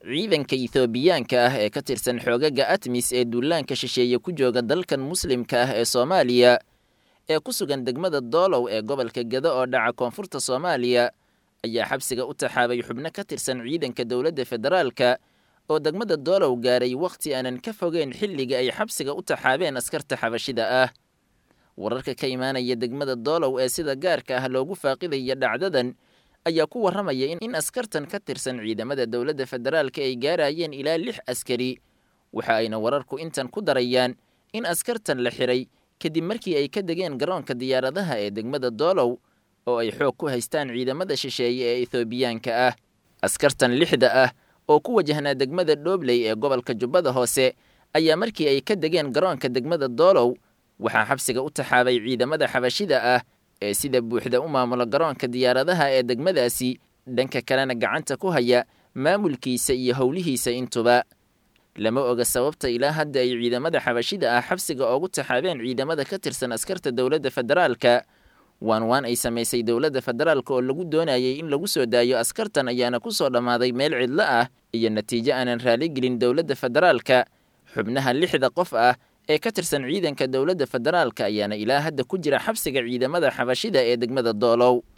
ciidanka ethoobiyaanka ah ee ka tirsan xoogaga atmis ee duulaanka shisheeye ku jooga dalkan muslimka ah ee soomaaliya ee ku sugan degmada doolow ee gobolka gado oo dhaca koonfurta soomaaliya ayaa xabsiga u taxaabay xubno ka tirsan ciidanka dowladda federaalka oo degmada doolow gaaray wakhti aanan ka fogeyn xilliga ay xabsiga u taxaabeen askarta xabashida ah wararka ka imaanaya degmada doolow ee sida gaarka ah loogu faaqidaya dhacdadan ayaa ku warramaya in askartan ka tirsan ciidamada dowladda federaalka ay gaarayeen ilaa lix askari waxa ayna wararku intan ku darayaan in askartan la xiray kadib markii ay ka degeen garoonka diyaaradaha ee degmada doolow oo ay xoog ku haystaan ciidamada shisheeye ee ethoobiyaanka ah askartan lixda ah oo ku wajahnaa degmada dhoobley ee gobolka jubbada hoose ayaa markii ay ka degeen garoonka degmada doolow waxaa xabsiga u taxaabay ciidamada xabashida ah ee sida buuxda u maamula garoonka diyaaradaha ee degmadaasi dhanka kalena gacanta ku haya maamulkiisa iyo howlihiisa intuba lama oga sababta ilaa hadda ay ciidamada xabashida ah xabsiga oogu taxaabeen ciidamada ka tirsan askarta dowladda federaalka waan waan ay samaysay dowladda federaalka oo lagu doonayay in lagu soo daayo askartan ayaana ku soo dhammaaday meel cidlo ah iyo natiijo aanan raaligelin dowladda federaalka xubnaha lixda qof ah ee ka tirsan ciidanka dowladda federaalka ayaana ilaa hadda ku jira xabsiga ciidamada xabashida ee degmada doolow